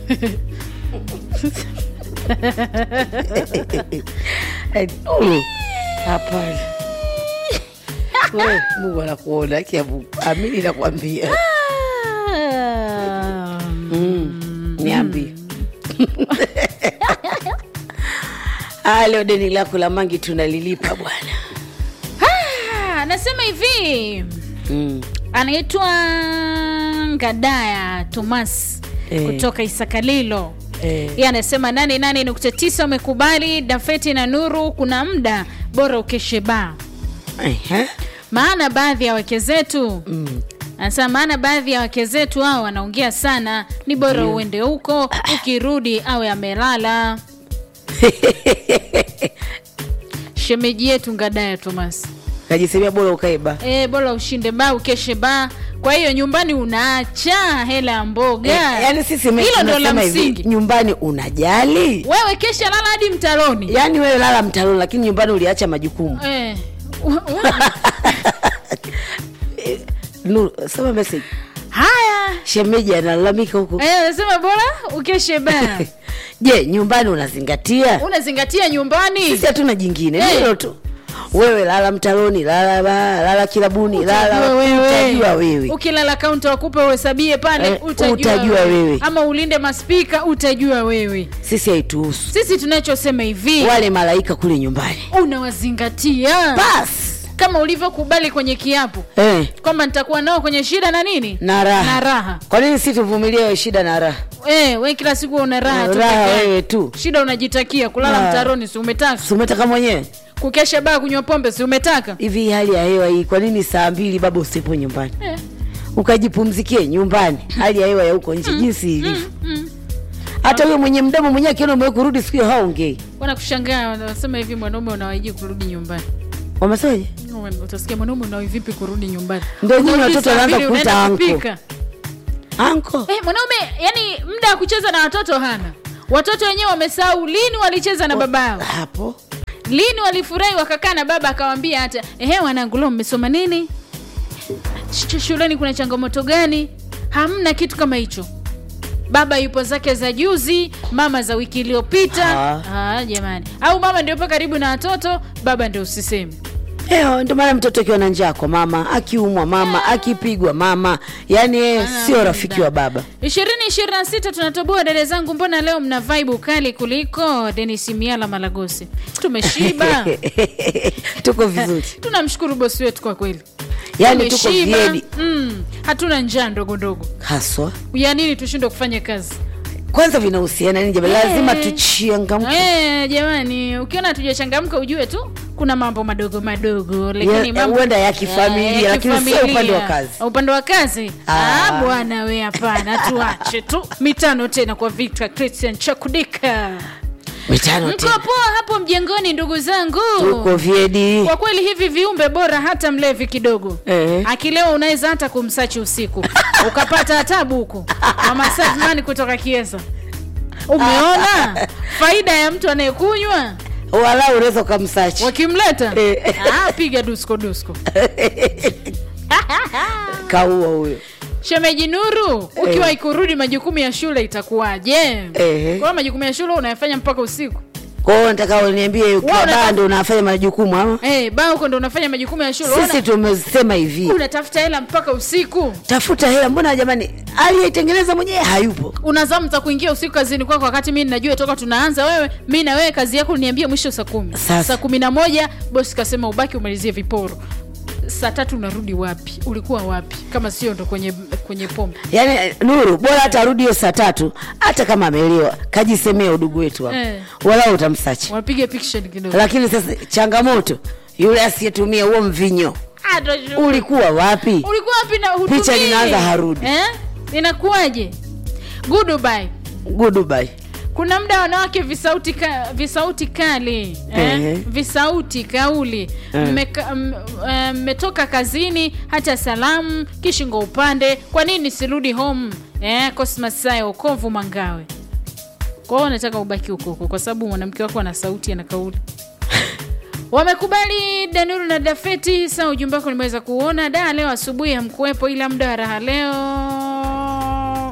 Nuru, hapana We, mungu anakuona kia mungu amini nakwambia Ah, mm. niambie Ah, leo deni lako la mangi tunalilipa bwana ah, nasema hivi mm. anaitwa ngadaya tomas Eh. kutoka isakalilo eh. yeye anasema nane nane nukta tisa umekubali dafeti na nuru kuna muda bora ukeshe baa Ehe. maana baadhi ya wake zetu Mm. anasema maana baadhi ya wake zetu hao wanaongea sana ni bora uende huko ukirudi awe amelala shemeji yetu ngadaya tomas kajisemea bora ukaiba e, bora ushinde baa ukeshe baa kwa hiyo nyumbani unaacha hela ya mboga Eh, yaani sisi me- hilo ndo la tunasema hivi, msingi nyumbani unajali wewe kesha lala hadi mtaroni yaani wewe lala mtaloni lakini nyumbani uliacha majukumu Eh, Nuru, soma message haya shemeji analalamika huko Eh, nasema bora ukeshe baa je nyumbani unazingatia unazingatia nyumbani sisi hatuna jingine Eh. hilo tu wewe lala mtaloni lala ba, lala kilabuni lala Utajua wewe. utajua wewe ukilala kaunta wakupe uhesabie pale Eh, utajua, utajua wewe. ama ulinde maspika utajua wewe sisi haituhusu sisi tunachosema hivi wale malaika kule nyumbani unawazingatia basi kama ulivyokubali kwenye kiapo eh, kwamba nitakuwa nao kwenye shida na nini na raha na raha kwa nini si tuvumilie shida na raha eh, we kila siku una raha tu raha peke yako. wewe tu shida unajitakia kulala Ah. mtaroni si umetaka Si umetaka mwenyewe kukesha baa kunywa pombe si umetaka hivi hii hali ya hewa hii kwa nini saa mbili baba usipo nyumbani eh. ukajipumzikie nyumbani hali ya hewa ya huko nje jinsi ilivyo mm. hata huyo mwenye mdomo mwenyewe akiona umewe kurudi siku hiyo haongei wanakushangaa wanasema hivi mwanaume unawaiji kurudi nyumbani wamesaje utasikia mwanaume unawi vipi kurudi nyumbani Ndio nyinyi Unarudi watoto saa wanaanza mbili, kuita unaenda uncle. kupika. anko Eh, mwanaume yani muda wa kucheza na watoto hana watoto wenyewe wamesahau lini walicheza na baba yao hapo lini walifurahi wakakaa na baba akawambia hata ehe wanangu leo mmesoma nini Sh- shuleni kuna changamoto gani hamna kitu kama hicho baba yupo zake za juzi mama za wiki iliyopita Ah. Ah, jamani au mama ndio po karibu na watoto baba ndio usiseme Eo, ndio maana mtoto akiwa na njaa kwa mama akiumwa mama akipigwa mama yaani yeye sio rafiki wa baba ishirini ishirini na sita tunatoboa dada zangu mbona leo mna vibe kali kuliko denis miala malagosi tumeshiba tuko vizuri tunamshukuru bosi wetu kwa kweli yaani tuko Tumeshiba. vyedi mm, hatuna njaa ndogo ndogo haswa ya nini tushindwe kufanya kazi kwanza vinahusiana nini jamani lazima Eh. tuchangamke Eh, jamani ukiona hatujachangamka ujue tu kuna mambo madogo madogo lakini Ya- mambo huenda ya kifamilia, Eh, lakini sio kifamilia. upande wa kazi. upande wa kazi Ah. ah, bwana we hapana tuache tu mitano tena kwa victor christian chakudika mitano mko tena poa hapo mjengoni ndugu zangu tuko vyedi kwa kweli hivi viumbe bora hata mlevi kidogo Eh. akilewa unaweza hata kumsachi usiku ukapata tabu huko mama Sadman kutoka kiesa umeona faida ya mtu anayekunywa wala unaweza ukamsachi wakimleta Eh. ah, piga dusko dusko kaua huyo shemeji nuru ukiwa ikurudi majukumu ya shule itakuwaje Eh. kwa majukumu ya shule unayafanya mpaka usiku kwao nataka uniambie ukiwa Wewe unataka- baa ndo unafanya majukumu ama hey, ba huko ndo unafanya majukumu ya shule sisi tumesema hivi Una- unatafuta hela mpaka usiku tafuta hela mbona jamani aliyeitengeneza mwenyewe hayupo unazamu za kuingia usiku kazini kwako wakati mi najua toka tunaanza wewe mi na wewe kazi yako niambie mwisho saa kumi Sasa. saa kumi na moja bosi kasema ubaki umalizie viporo saa tatu unarudi wapi ulikuwa wapi kama sio ndo kwenye kwenye pombe yaani nuru bora hata arudi hiyo saa tatu hata kama amelewa kajisemea udugu wetu hapo Eh. wala utamsachi wapige piction kidogo lakini sasa changamoto yule asiyetumia huo mvinyo Ah, ndo- ulikuwa wapi ulikuwa wapi na hutumii? Picha linaanza harudi. eh? inakuwaje goodbye goodbye kuna muda wanawake visauti, ka, visauti kali Ehe. eh? visauti kauli Eh. mmeka- m- eh, mmetoka kazini hata salamu kishingo upande kwa nini sirudi home eh? cosmas saya ukovu mangawe kwa hiyo nataka ubaki huko huko kwa sababu mwanamke wako ana sauti ana kauli wamekubali danuru na dafeti saa ujumbe wako nimeweza kuona da leo asubuhi hamkuwepo ila muda wa raha leo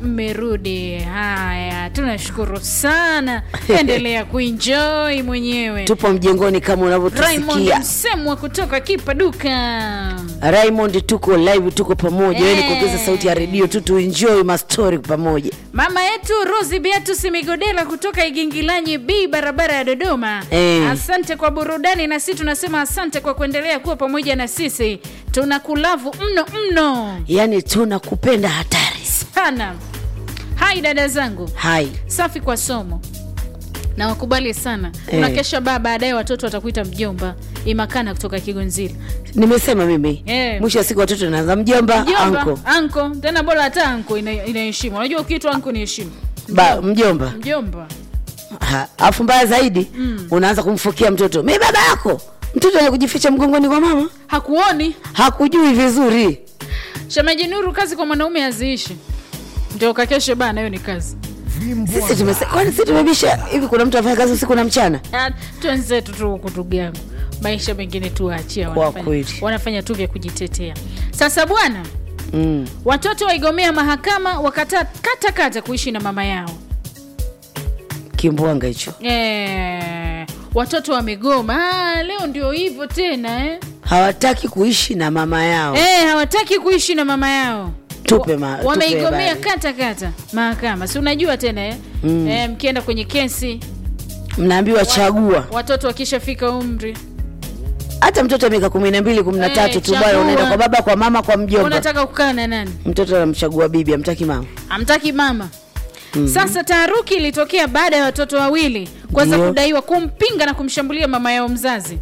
mmerudi haya tunashukuru sana endelea kuenjoy mwenyewe tupo mjengoni kama raymond unavyotusikia msemwa kutoka kipaduka raymond tuko live tuko pamoja hey. Eh. kuongeza sauti ya redio tu tuenjoy mastori pamoja mama yetu rosi beatus migodela kutoka igingilanyi b barabara ya dodoma Eh. asante kwa burudani na sisi tunasema asante kwa kuendelea kuwa pamoja na sisi tuna kulavu mno mno yaani tunakupenda hatari sana hai dada zangu hai safi kwa somo na wakubali sana Eh. unakesha baa baadaye watoto watakuita mjomba imakana kutoka kigonzili nimesema mimi Eh. mwisho wa siku watoto naanza mjomba mjomba anko anko tena bora hata anko ina- inaheshima unajua ukiitwa anko ni heshima ba mjomba mjomba Ha, alafu mbaya zaidi mm. unaanza kumfukia mtoto mi baba yako mtoto wenye kujificha mgongoni kwa mama hakuoni hakujui vizuri shemeji nuru kazi kwa mwanaume haziishi ndio kakeshe bana hiyo ni kazi sisi tumese kwani sisi tumebisha hivi kuna mtu afanya kazi usiku na mchana Ah, twenzetu tu huku ndugu yangu maisha mengine tuwaachia Kwa wanafanya, kweli. wanafanya tu vya kujitetea sasa bwana mm. watoto waigomea mahakama wakata kata kata kuishi na mama yao kimbwanga hicho e, watoto wamegoma ah, leo ndio hivyo tena eh? hawataki kuishi na mama yao E, hawataki kuishi na mama yao Tupe ma- tupe wameigomea habari. kata kata mahakama si unajua tena eh? Mm. E, mkienda kwenye kesi mnaambiwa chagua watoto wakishafika umri hata mtoto wa miaka kumi na mbili kumi na Eh, tatu tu bwana chagua. unaenda kwa baba kwa mama kwa mjomba unataka kukaa na nani mtoto anamchagua bibi amtaki mama hamtaki mama mm-hmm. sasa taharuki ilitokea baada ya watoto wawili kwanza Ndio. kudaiwa kumpinga na kumshambulia mama yao mzazi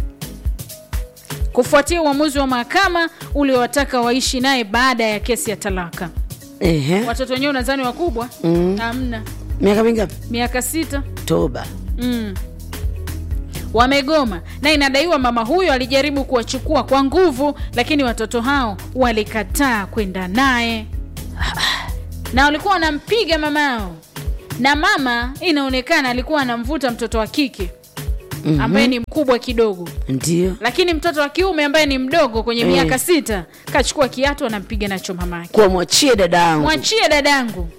kufuatia uamuzi wa mahakama uliowataka waishi naye baada ya kesi ya talaka Ehe. watoto wenyewe unadhani wakubwa Mm. hamna miaka mingapi miaka sita toba mm. wamegoma na inadaiwa mama huyo alijaribu kuwachukua kwa nguvu lakini watoto hao walikataa kwenda naye na walikuwa wanampiga mama yao na mama inaonekana alikuwa anamvuta mtoto wa kike Mhm. ambaye ni mkubwa kidogo ndio lakini mtoto wa kiume ambaye ni mdogo kwenye Eh. miaka sita kachukua kiatu anampiga nacho mamake kuwa mwachie dada yangu mwachie dadangu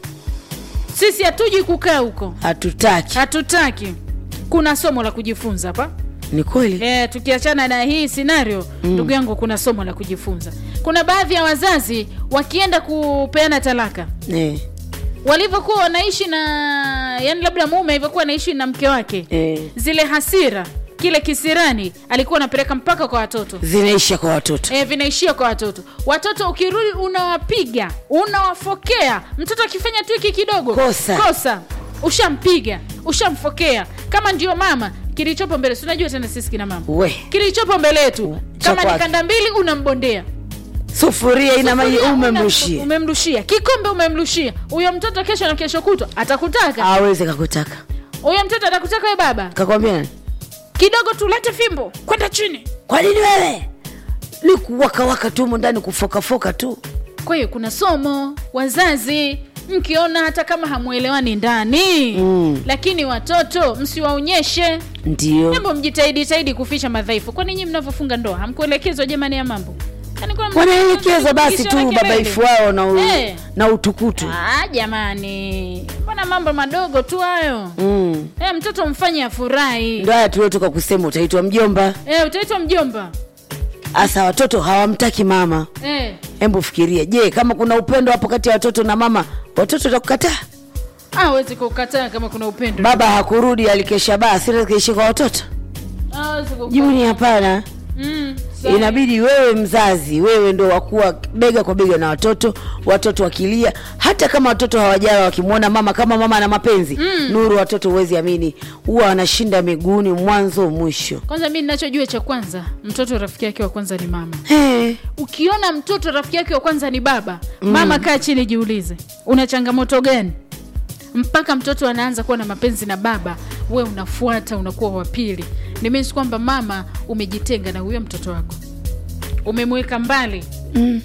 sisi hatuji kukaa huko hatutaki hatutaki kuna somo la kujifunza hapa ni kweli e, tukiachana na hii scenario ndugu yangu kuna somo la kujifunza kuna baadhi ya wazazi wakienda kupeana talaka Eh, walivyokuwa wanaishi na yani labda mume alivyokuwa anaishi na mke wake eh. zile hasira kile kisirani alikuwa anapeleka mpaka kwa watoto zinaisha kwa watoto e, vinaishia kwa watoto watoto ukirudi unawapiga unawafokea mtoto akifanya tu hiki kidogo Kosa. kosa ushampiga ushamfokea kama ndio mama kilichopo mbele si unajua tena sisi kina mama we kilichopo mbele yetu Cha kama ni kwake. kanda mbili unambondea sufuria ina maji Sufuria una- umemrushia umemrushia kikombe umemrushia huyo mtoto kesho na kesho kutwa atakutaka aweze kakutaka huyo mtoto atakutaka we baba kakwambia nani kidogo tulete fimbo kwenda chini kwa nini wewe ni kuwakawaka tu humo ndani kufokafoka tu kwa hiyo kuna somo wazazi mkiona hata kama hamwelewani ndani Mm. lakini watoto msiwaonyeshe ndio jambo mjitahidi tahidi kuficha madhaifu kwani nyinyi mnavyofunga ndoa hamkuelekezwa jamani ya mambo Yaani kuna mtu- wanaelekezwa basi kisha tu na kelele. babaifu wao na, u, Eh. na utukutu Ah, jamani mbona mambo madogo tu hayo mm. Eh, mtoto mfanye afurahi ndo haya tuliotoka kusema utaitwa mjomba Eh, utaitwa mjomba hasa watoto hawamtaki mama Eh, hebu fikiria je kama kuna upendo hapo kati ya watoto na mama watoto takukataa hawezi kukataa kama kuna upendo baba hakurudi alikesha baa sira kaishi kwa watoto Hawezi kukataa. jibu ni hapana Mm, sawa. inabidi wewe mzazi wewe ndo wakuwa bega kwa bega na watoto watoto wakilia hata kama watoto hawajala wakimwona mama kama mama ana mapenzi mm. nuru watoto huwezi amini huwa wanashinda miguuni mwanzo mwisho kwanza mi ninachojua cha kwanza mtoto rafiki yake wa kwanza ni mama hey. ukiona mtoto rafiki yake wa kwanza ni baba mm. mama kaa chini jiulize una changamoto gani mpaka mtoto anaanza kuwa na mapenzi na baba we unafuata unakuwa wa pili nimesi kwamba mama umejitenga na huyo mtoto wako umemweka mbali mm.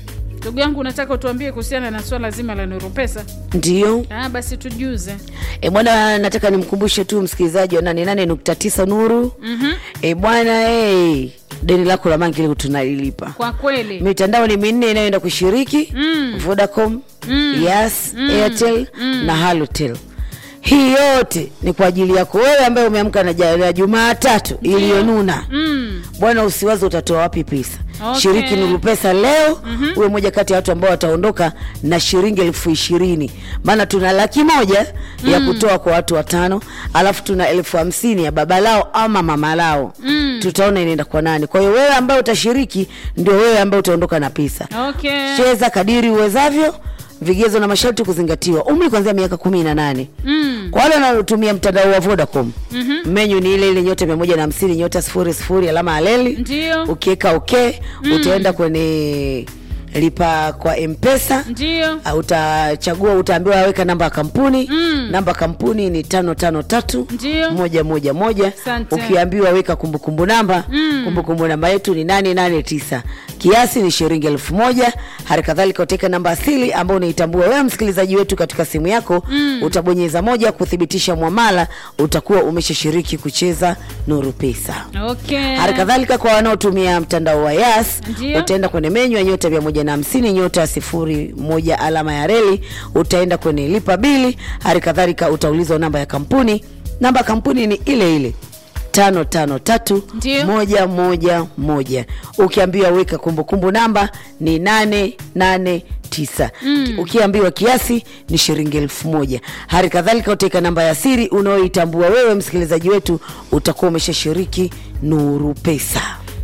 ndugu yangu unataka utuambie kuhusiana na swala zima la nuru pesa ndio ah, basi tujuze e bwana nataka nimkumbushe tu msikilizaji wa nane nane nukta tisa nuru mm-hmm. e bwana e, deni lako la mangi leo tunalilipa kwa kweli mitandao ni minne inayoenda kushiriki Mm. vodacom mm. yas mm. airtel mm. na halotel hii yote ni kwa ajili yako wewe ambaye umeamka na ja- na jumaatatu iliyonuna mm. bwana usiwazi utatoa wapi pesa Okay. shiriki nuru pesa leo mm-hmm. uwe moja kati ya watu ambao wataondoka na shilingi elfu ishirini maana tuna laki moja mm. ya kutoa kwa watu watano alafu tuna elfu hamsini ya baba lao ama mama lao mm. tutaona inaenda kwa nani kwa hiyo wewe ambaye utashiriki ndio wewe ambaye utaondoka na pesa okay cheza kadiri uwezavyo vigezo na masharti kuzingatiwa umri kuanzia miaka kumi na nane mm. kwa wale wanaotumia mtandao wa vodacom mm-hmm. menyu ni ile ile nyota mia moja na hamsini nyota sifuri sifuri alama aleli ndio ukiweka okay mm. utaenda kwenye lipa kwa mpesa ndio Uh, utachagua utaambiwa weka namba ya kampuni mm. namba ya kampuni ni tano tano tatu Ndio. moja moja moja Asante. ukiambiwa weka kumbukumbu namba mm. kumbukumbu namba yetu ni nane nane tisa kiasi ni shilingi elfu moja hali kadhalika utaweka namba asili ambao unaitambua wewe msikilizaji wetu katika simu yako mm. utabonyeza moja kuthibitisha mwamala utakuwa umeshashiriki kucheza nuru pesa okay hali kadhalika kwa wanaotumia mtandao wa yas Ndio. utaenda kwenye menyu ya nyota mia moja na hamsini nyota sifuri moja alama ya reli utaenda kwenye lipa bili hali kadhalika utaulizwa namba ya kampuni namba ya kampuni ni ile ile tano tano tatu Ndio. moja moja moja ukiambiwa weka kumbukumbu namba ni nane nane tisa mm. ukiambiwa kiasi ni shilingi elfu moja hali kadhalika utaweka namba ya siri unaoitambua wewe msikilizaji wetu utakuwa umeshashiriki nuru pesa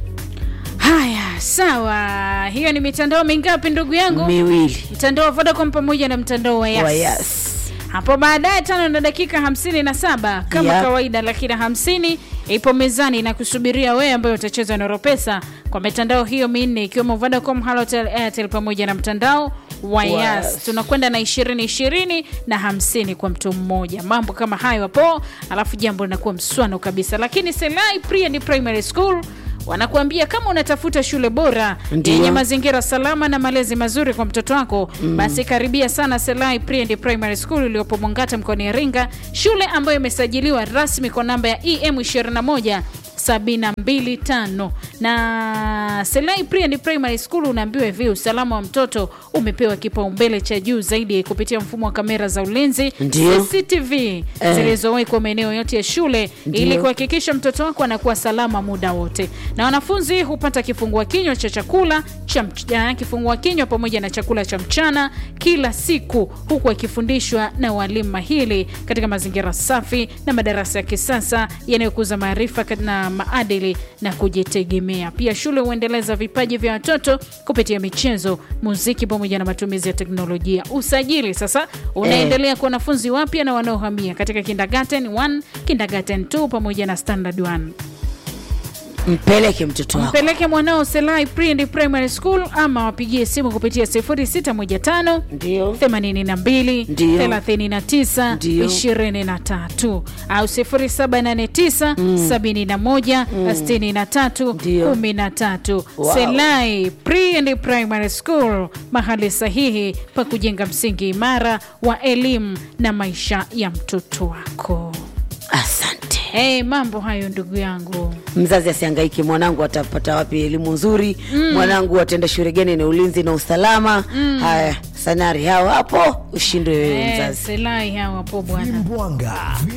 haya sawa hiyo ni mitandao mingapi ndugu yangu miwili mtandao wa vodacom pamoja na mtandao wa yas, wa yas hapo baadaye tano na dakika hamsini na saba kama Yep. kawaida lakini hamsini ipo mezani na kusubiria wewe ambayo utacheza noropesa kwa mitandao hiyo minne ikiwemo vodacom halotel airtel pamoja na mtandao wa Yes. yas tunakwenda na ishirini ishirini na hamsini kwa mtu mmoja mambo kama hayo hapo alafu jambo linakuwa mswano kabisa lakini selai pre and primary school wanakuambia kama unatafuta shule bora Ndiyo. yenye mazingira salama na malezi mazuri kwa mtoto wako mm. basi karibia sana selai pre and primary school iliyopo mwangata mkoani iringa shule ambayo imesajiliwa rasmi kwa namba ya em 21 725 na selai pre and primary school unaambiwa hivi usalama wa mtoto umepewa kipaumbele cha juu zaidi kupitia mfumo wa kamera za ulinzi Ndiyo. cctv zilizowekwa maeneo yote ya shule Ndiyo. ili kuhakikisha mtoto wako anakuwa salama muda wote na wanafunzi hupata kifungua kinywa cha chakula cha mch- kifungua kinywa pamoja na chakula cha mchana kila siku huku akifundishwa na walimu mahili katika mazingira safi na madarasa ya kisasa yanayokuza maarifa kat- na maadili na kujitegemea pia shule huendeleza vipaji vya watoto kupitia michezo muziki pamoja na matumizi ya teknolojia usajili sasa unaendelea kwa wanafunzi wapya na wanaohamia katika kindergarten 1 kindergarten 2 pamoja na standard 1 mpeleke mtoto wako mpeleke mwanao selai pre and primary school ama wapigie simu kupitia 0615 ndio 82 Ndio. 39 Ndio. 23 au 0789 71 63 Ndio. 13 Wow. selai pre and primary school mahali sahihi pa kujenga msingi imara wa elimu na maisha ya mtoto wako asante hey, mambo hayo ndugu yangu mzazi asiangaike mwanangu atapata wapi elimu nzuri mm. mwanangu ataenda shule gani na ulinzi na usalama mm. haya sanari hao hapo ushindwe wewe Eh, mzazi selai hawapo bwana Vimbwanga